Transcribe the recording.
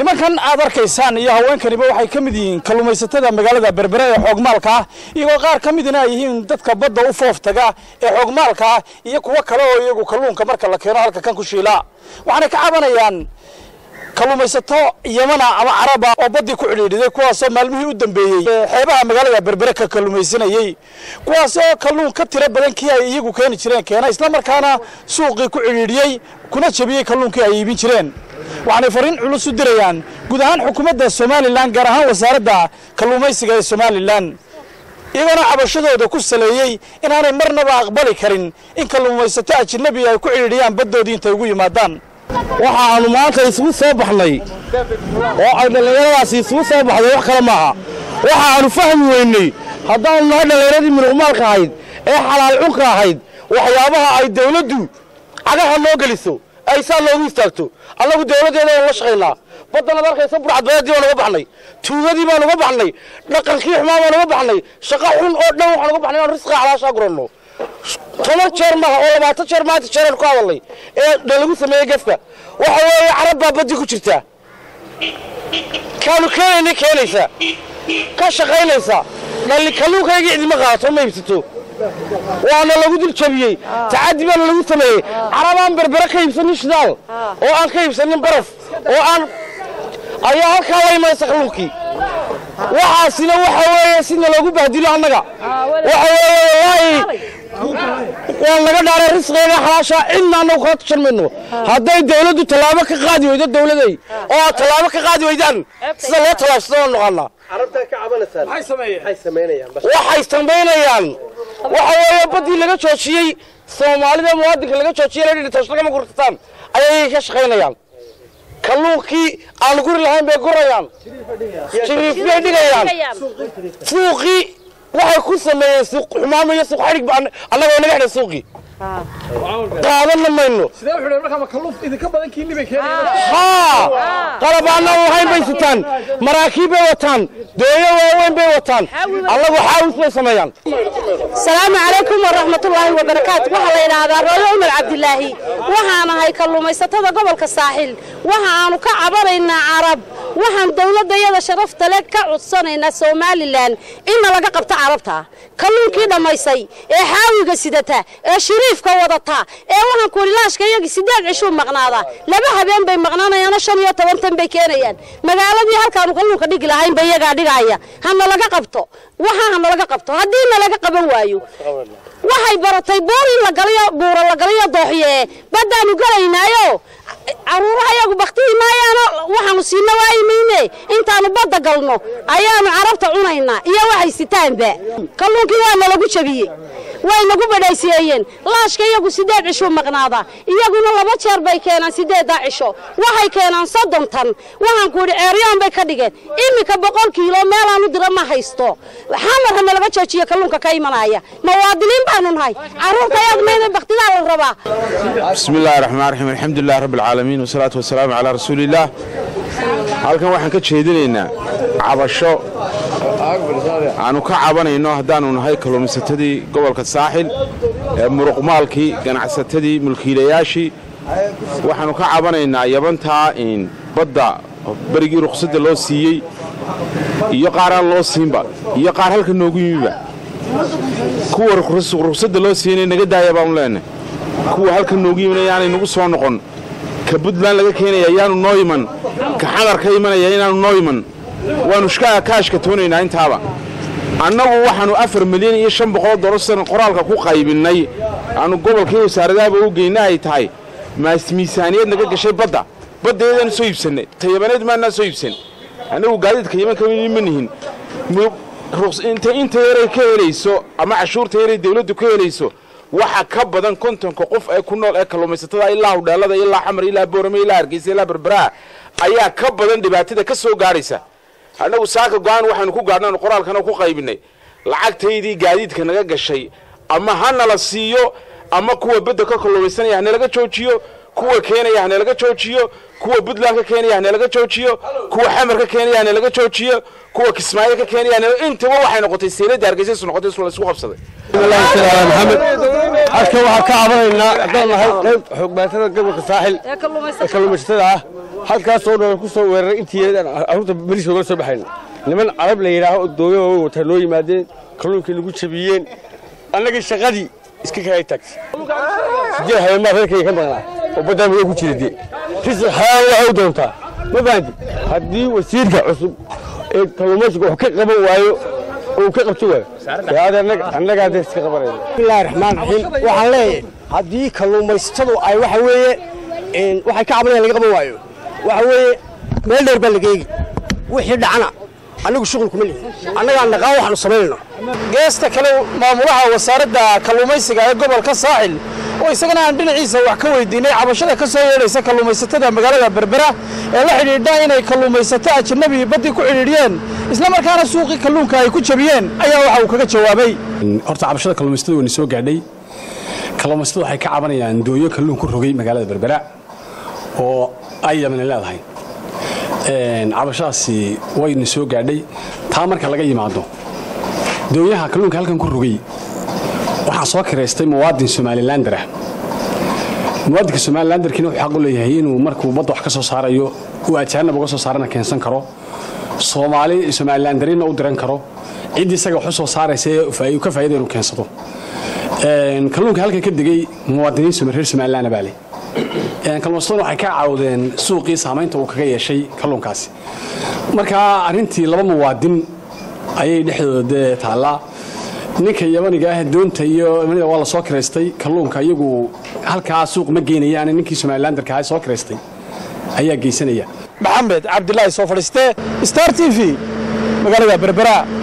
nimankan aad arkaysaan iyo haweenkaniba waxay ka mid yihiin kalluumaysatada magaalada berbere ee xoogmaalka ah iyagoo qaar ka midina ay yihiin dadka badda u foof taga ee xoogmaalka ah iyo kuwo kale oo iyagu kalluunka marka la keeno halka kan ku shiilaa waxaanay ka cabanayaan kalluumaysato yamana ama caraba oo baddii ku cidhiidhiday kuwaasoo maalmihii u dambeeyey xeebaha magaalada berbere ka kalluumaysanayey kuwaasoo kalluun ka tiro badan kii ay iyagu keeni jireen keena islamarkaana suuqii ku cidhiidhiyey kuna jebiyey kalluunkii ay iibin jireen waxaanay fariin culus u dirayaan guud ahaan xukuumadda somalilan gaar ahaan wasaaradda kalluumaysiga ee somalilan iyagoona cabashadooda ku saleeyey inaanay marnaba aqbali karin in kalluumaysato ajnabi ay ku cidhiidhiyaan baddoodii intay ugu yimaadaan waxa aanu maanta isugu soo baxnay oo ay dhallinyaradaasi isugu soo baxday wax kale maaha waxa aanu fahmi weynay haddaanu nahay dhallinyaradii munuqmaalka ahayd ee xalaal cunka ahayd waxyaabaha ay dawladdu cagaha noo geliso ay saa loogu istaagto annagu dawladdeeda waan la shaqaynaa baddanaad arkaysa burcadbadeedii baan uga baxnay tuugadii baan uga baxnay dhaqankii xumaa baan uga baxnay shaqo xun oo dhan waxaan uga baxnay inaan risqiga xalaashaa guranno toban jeer maaha oo labaatan jeer maanta jeeraan ku hadalnay ee lagu sameeyey gefka waxa weeye carab baa baddi ku jirta kaanu keenayna keenaysa ka shaqaynaysa dhalli kalluunkaygii cidima qaadato ma iibsato waana lagu dul jabiyey tacaddi baana lagu sameeyey carabaan berbere ka iibsanin shidaal oo aan ka iibsanin baraf oo aan ayaa halkaa la imanaysa kalluunkii waxaasina waxa weeye sina loogu bahdilo annaga waxa weeye wallaahi waan laga dhaaray risqiga xalaasha cidna annagu kala tushan mayno hadday dawladdu tallaabo ka qaadi weydo dawladay oo aad tallaabo ka qaadi weydaan sida loo tallaabsado waan noqonaa waxay samaynayaan waxa weeye baddii laga joojiyey soomaalida muwaadinka laga joojiyey la dhidhi tashlagama gurtataan ayay ka shaqaynayaan kalluunkii aan guri lahayn bay gurayaan jiriif bay dhigayaan suuqii waxay ku sameeyeen suuq xumaamo iyo suuq xadhig annagoo naga xidhay suuqii qaadanna mayno haa qalab aanaan lahayn bay sitaan maraakiib bay wataan dooyo waaweyn bay wataan allagu xaawis bay sameeyaan asalaamu calaykum waraxmatullaahi wabarakaatu waxaa la yidhaahdaa rooyo umar cabdilaahi waxaan ahay kalluumaysatada gobolka saaxil waxa aanu ka cabanaynaa carab waxaan dawladdayada sharafta le ka codsanaynaa somalilan inna laga qabto carabta kalluunkii dhammaysay ee xaawiga sidata ee shiriifka wadata ee waxaan kulilaashka iyagii sideed cishuu maqnaada laba habeen bay maqnaanayaano shan iyo toban tan bay keenayaan magaaladii halkaanu kalluunka dhigi lahaynba iyagaa dhigaya hana laga qabto waxa hana laga qabto haddii na laga qaban waayo waxay baratay buur in la galayo buura la galayo dooxye baddaanu galaynaayo caruuraha iyagu baktiyi maayaano waxaanu siina waayimayne intaanu badda galno ayaanu carabta cunaynaa iyo waxay sitaanba kalluunkii waa nalagu jabiyey way nagu badhaysiyeeyeen laashka iyagu sideed cishuu maqnaada iyaguna laba jeer bay keenaan sideeddaa cisho waxay keenaan soddon tan waxaan ku idhi ceeryaan bay ka dhigeen iminka boqol kiilo meelaanu dira ma haysto xamar hana laga joojiyo kalluunka ka imanaya muwaadiniin baanu nahay carruurta ayaad mayda baktidaa la rabaa بسم الله الرحمن الرحيم الحمد لله رب العالمين والصلاة والسلام على رسول الله halkan waxaan ka jeedinaynaa cabasho aanu ka cabanayno haddaanu nahay kalluumaysatadii gobolka saaxil ee muruqmaalkii ganacsatadii mulkiilayaashii waxaanu ka cabanaynaa yabantaa in badda berigii ruqsadda loo siiyey iyo qaar aan loo siinba iyo qaar halka noogu yimiba kuwa ruqsadda loo siiyeyna naga daaya baanu leenahay kuwa halka noogu yimina yaanay nagu soo noqon ka buntland laga keenaya yaanu noo iman ka xadar ka imanaya inaanu noo iman waanu kaashka toonaynaa intaaba annagu waxaannu afar milyan iyo shan boqol dolar san qoraalka ku qaybinnay aanu gobolkii wasaaradaaba u geyna ay tahay maas miisaaniyad naga gashay badda baddeedaanu soo iibsannay tayabaneed maannaa soo iibsan annagu gaadiidka yaman ka ma nihin inta yaray ka helayso ama cashuurta yaray dawladdu ka helayso waxa ka badan kontonka qof ee ku nool ee kalluumaysatada ilaa hudheelada ilaa xamar ilaa boorame ilaa hargeysa ilaa berberaha ayaa ka badan dhibaatada ka soo gaadhaysa annagu saaka go-aan waxaanu ku gaadhnaanu qoraalkana ku qaybinay lacagtaydii gaadiidka naga gashay ama ha nala siiyo ama kuwa bedda ka kalluumaysanaya hanalaga joojiyo kuwa keenaya hanalaga joojiyo kuwa puntland ka keenaya hanalaga joojiyo kuwa xamar ka keenaya hanalaga joojiyo kuwa kismaayo ka keenaya intaba waxay noqotay seelada hargeysa isu noqotay isla isku qabsaday maxamed halkan waxaan ka cabanaynaa haddaan nahay qayb xoogmaatada gobolka saaxil ee kalluumaysatada ah halkaasoo dhan ku soo weeraray intii arruurta beriska ogala soo baxayn niman carab la yidhaaho dooyo waaweyn wataa noo yimaadeen kalluunkii nagu jabiyeen annagii shaqadii iska kaya taagtay sideed habeenmaa reerkayga ka maqnaa oo baddaa madow ku jira dee risi xaal waxay u doontaa ma fahanti haddii wasiirka cusub ee kalluumaysiga wax ka qaban waayo oo uu ka qabto waayo annaga hadda iska qabanayna bismillahi raxmaan raxiim waxaan leeyahay haddii kalluumaysatadu ay waxa weeye waxay ka cabanayaan laga qaban waayo waxa weeye meel dheer baa laga eegi wixii dhacana annagu shuqul kuma lihin annagaan naqaan waxaanu samaynayno geesta kale maamulaha wasaaradda kalluumaysiga ee gobolka saaxil oo isagana aan dhinaciisa wax ka weydiinay cabashada ka soo yeedhaysa kalluumaysatada magaalada berbera ee la xidhiidha inay kalluumaysato ajanabi baddii ku xidhiidhiyeen isla markaana suuqii kalluunka ay ku jabiyeen ayaa waxa uu kaga jawaabay horta cabashada kalluumaysatada wayna soo gaadhay kalluumaysatadu waxay ka cabanayaan dooyo kalluun ku rogay magaalada berbera oo ay yamani leedahay cabashadaasi wayna soo gaadhay taa marka laga yimaado dooyaha kalluunka halkan ku rogay waxaa soo kiraystay muwaadin somalilander ah muwaadinka somalilanderkiina wuxuu xaq u leeyahay inuu markuu badda wax ka soo saarayo uu ajaanab uga soo saarana keensan karo soomaali somalilanderina u diran karo ciddii isaga wax u soo saaraysa ee ka faa'ida inuu keensado kalluunka halkan ka degay muwaadiniin reer somaliland baa leh kalluumaysataduna waxay ka caawdeen suuqii saamaynta uu kaga yeeshay kalluunkaasi marka arrintii laba muwaadin ayay dhexdooda dee taallaa ninka yabaniga ah doonta iyo yamanida waa la soo kiraystay kalluunka iyagu halkaa suuq ma geynayaan ninkii somalilanderka ah soo kiraystay ayaa geysanaya maxamed cabdilaahi soo fadhiiste star t v magaalada berbera